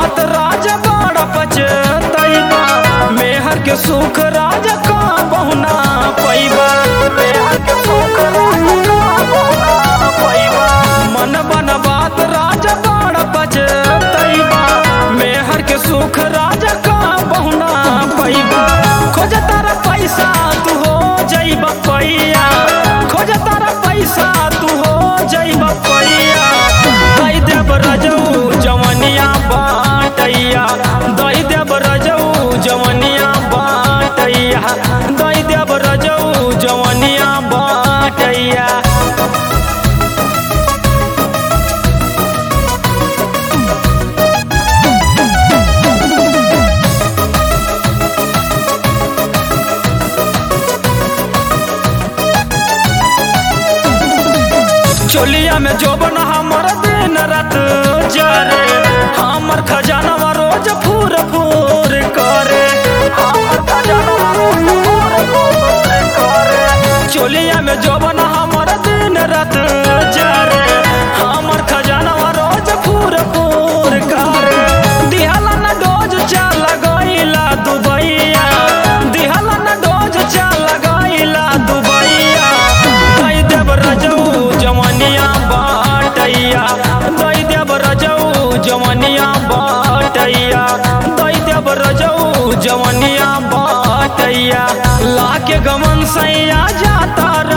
बात राजा बड़ा पचतैबा मेहर के सुख राजा का बहुना पैबा मेहर के सुख राजा का बहुना पैबा मन बन बात राजा बड़ा पचतैबा मेहर के सुख राजा का बहुना पैबा खोज तारा पैसा तू हो जइबा पैया खोज तारा पैसा तू हो जइबा पैया दई देव रजऊ जवनिया बाटैया दई देव रजऊ जवनिया बाटैया दई देव रजऊ जवनिया बाटैया चोलिया में जोबन हमर दिन रात जरे हमर खजानवा रोज फूर फूर करे हमर खजानवा रोज फूर फूर करे चोलिया में जोबन हमर दिन रात जरे हमर खजानवा रोज फूर फूर करे दिहला न डोज चल गइला दुबैया दिहला न डोज चल गइला दुबैया दई देव रजऊ जवनिया बाटैया दई देव रजऊ जवनिया बाटैया दई देव रजऊ जवनिया बाटैया लाके गमन सैया जाता